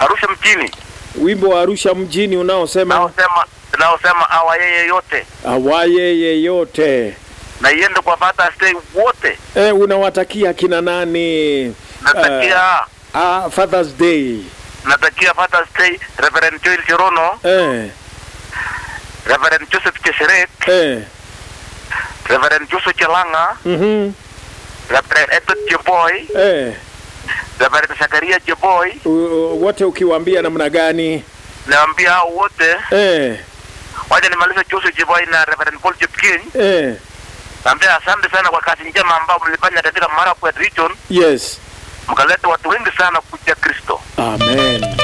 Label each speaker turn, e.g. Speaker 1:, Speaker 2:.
Speaker 1: Arusha mjini
Speaker 2: wimbo wa Arusha mjini unaosema
Speaker 1: naosema naosema awa yeye yote
Speaker 2: awaye yeyote.
Speaker 1: na iende kwa Father's Day wote.
Speaker 2: E, unawatakia kina nani
Speaker 1: Natakia
Speaker 2: ah, Father's Day?
Speaker 1: natakia Father's Day Reverend Joel Cherono,
Speaker 2: Eh,
Speaker 1: Reverend Joseph Cheseret,
Speaker 2: eh,
Speaker 1: Reverend Joseph Chelanga,
Speaker 2: mhm,
Speaker 1: Reverend Edward Jeboy,
Speaker 2: eh,
Speaker 1: Reverend Zakaria Jeboy.
Speaker 2: u- u- wote ukiwaambia namna gani?
Speaker 1: Naambia hao wote
Speaker 2: Eh,
Speaker 1: waje nimalize Joseph Jeboy na Reverend Paul Jepkin.
Speaker 2: eh,
Speaker 1: Naambia asante sana kwa kazi njema ambayo mlifanya katika Marakwet region,
Speaker 2: yes,
Speaker 1: mkaleta watu wengi sana kuja Kristo.
Speaker 2: amen.